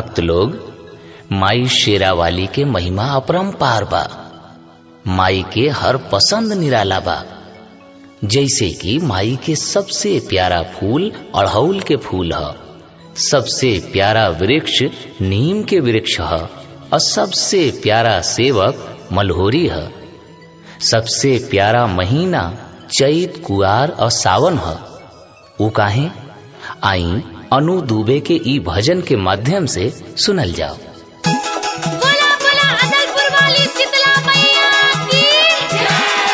भक्त लोग माई शेरावाली के महिमा अपरंपार बा माई के हर पसंद निराला बा जैसे कि माई के सबसे प्यारा फूल अड़हौल के फूल ह सबसे प्यारा वृक्ष नीम के वृक्ष ह और सबसे प्यारा सेवक मलहोरी है सबसे प्यारा महीना चैत कुआर और सावन है वो काहे आई अनु दुबे के ई भजन के माध्यम से सुनल जाओ बोला बोला अदलपुर वाली शीतला मैया की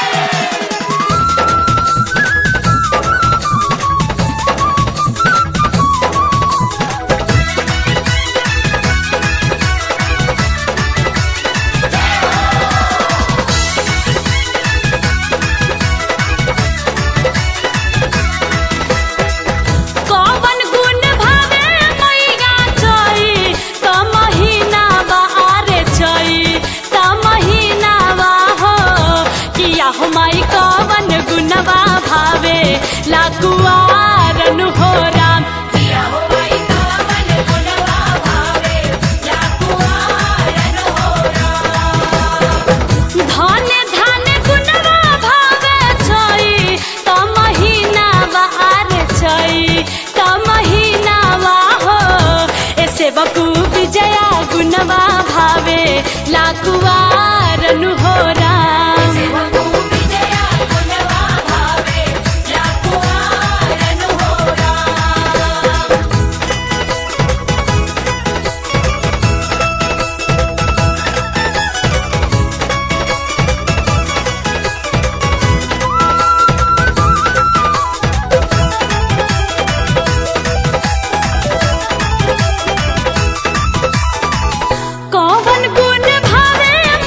कौवन गुण भावे मैया चई त महीना बा आरे चई त महीना बा हो किया हो माई कौवन गुणवा भावे लाकुआरन हो राम किया हो माई कौवन गुणवा भावे लाकुआरन हो धन धन गुणवा भावे छई त महीना बाहर छई त महीना हो ऐसे बकू विजया गुणवा भावे लाकुवारन हो राम कौवन गुण भावे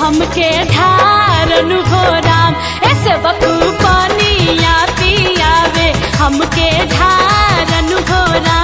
हमके ढारन हो राम ऐसे बकू पनिया पियावे हमके ढारन हो राम